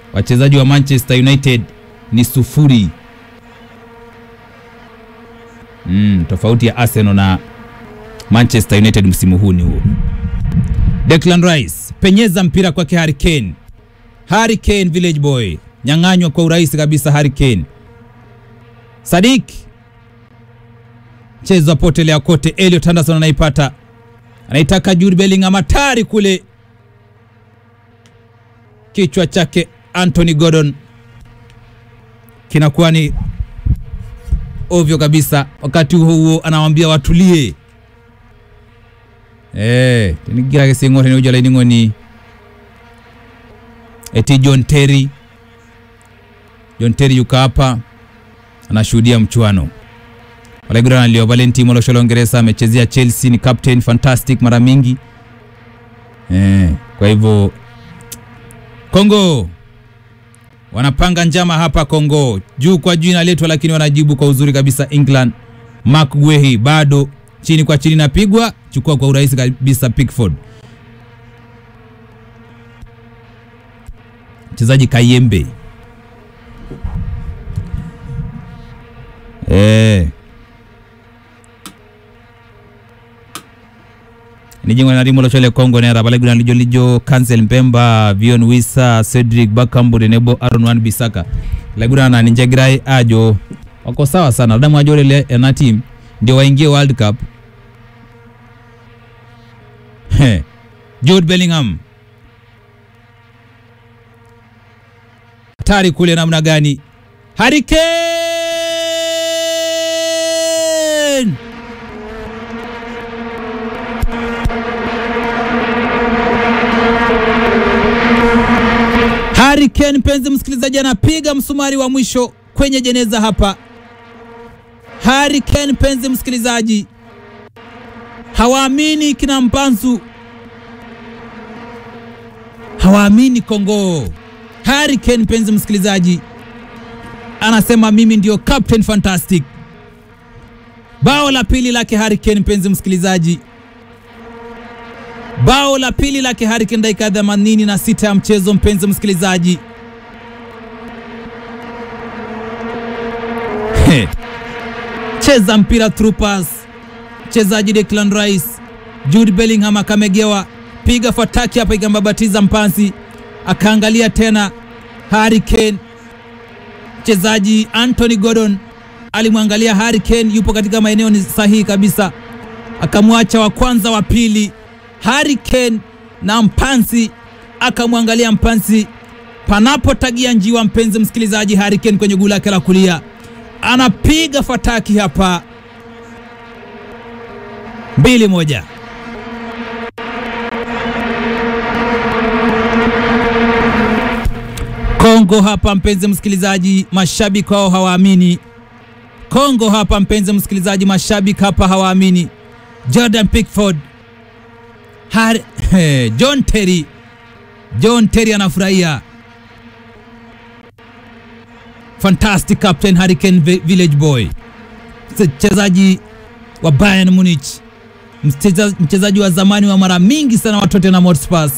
wachezaji wa Manchester United ni sufuri. Mm, tofauti ya Arsenal na Manchester United msimu huu ni huo. Declan Rice penyeza mpira kwake Harry Kane. Harry Kane village boy nyang'anywa kwa urahisi kabisa. Harry Kane Sadik mchezo apotelea kote. Elliot Anderson anaipata, anaitaka Jude Bellingham, hatari kule, kichwa chake Anthony Gordon kinakuwa ni ovyo kabisa. Wakati huo huo anawaambia watulie. Eh, tinigira kisingo tini ujala iningo ni eti John Terry. John Terry yuko hapa anashuhudia mchuano. Walegura nalio Valentino Molosholo Uingereza amechezea Chelsea, ni captain fantastic mara mingi. Eh, kwa hivyo Kongo wanapanga njama hapa Kongo, juu kwa juu inaletwa, lakini wanajibu kwa uzuri kabisa. England, Mark Guehi bado chini kwa chini napigwa, chukua kwa urahisi kabisa. Pickford, mchezaji Kayembe eh nijingo na rimo lochole Kongo nera baleguna lijo lijo Cancel Mpemba Vion Wisa Cedric Bakambu Denebo Aaron Wan Bisaka laguna na ninjagirai ajo wako sawa sana damu ajo lele na team ndio waingie World Cup He. Jude Bellingham hatari kule namna gani Harry Kane Harry Kane, mpenzi msikilizaji, anapiga msumari wa mwisho kwenye jeneza hapa. Harry Kane, mpenzi msikilizaji, hawaamini kina Mpanzu, hawaamini Kongo. Harry Kane, mpenzi msikilizaji, anasema mimi ndio captain fantastic. Bao la pili lake Harry Kane, mpenzi msikilizaji, bao la pili lake Harry Kane dakika ya 86 ya mchezo, mpenzi msikilizaji. He. Cheza mpira troopers, mchezaji Declan Rice, Jude Bellingham akamegewa, piga fataki hapa, ikambabatiza mpanzi, akaangalia tena Harry Kane, mchezaji Anthony Gordon alimwangalia Harry Kane, yupo katika maeneo ni sahihi kabisa, akamwacha wa kwanza, wa pili Harry Kane na Mpanzi akamwangalia Mpanzi panapotagia njiwa. Mpenzi msikilizaji, Harry Kane kwenye guu lake la kulia anapiga fataki hapa, mbili moja. Kongo hapa, mpenzi msikilizaji, mashabiki wao hawaamini. Kongo hapa, mpenzi msikilizaji, mashabiki hapa hawaamini. Jordan Pickford Har hey, John Terry John Terry anafurahia. Fantastic captain Harry Kane village boy, mchezaji wa Bayern Munich, mchezaji wa zamani wa mara mingi sana wa Tottenham Hotspur.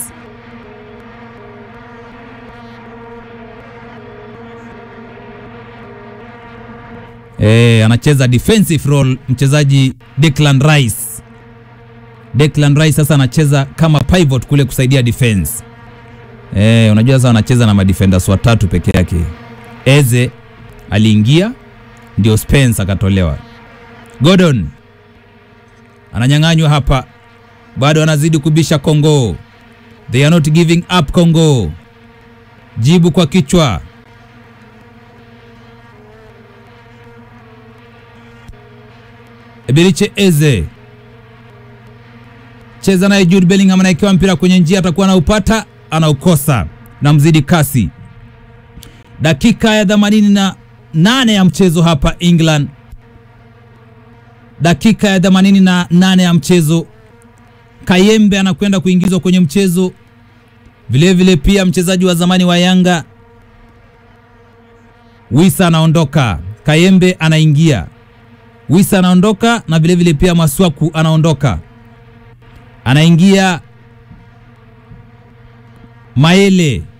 Eh, anacheza defensive role mchezaji Declan Rice. Declan Rice sasa anacheza kama pivot kule kusaidia defense. Eh, unajua sasa anacheza na madefenders watatu peke yake. Eze aliingia ndio Spence akatolewa. Gordon ananyang'anywa hapa, bado anazidi kubisha Kongo. They are not giving up Kongo. Jibu kwa kichwa. Eberiche Eze cheza naye Jude Bellingham anaekewa mpira kwenye njia, atakuwa anaupata, anaukosa na mzidi kasi. Dakika ya 88 ya mchezo hapa England, dakika ya 88 ya mchezo. Kayembe anakwenda kuingizwa kwenye mchezo vilevile, vile pia mchezaji wa zamani wa Yanga Wisa anaondoka, Kayembe anaingia, Wisa anaondoka na vilevile vile pia Maswaku anaondoka anaingia Maele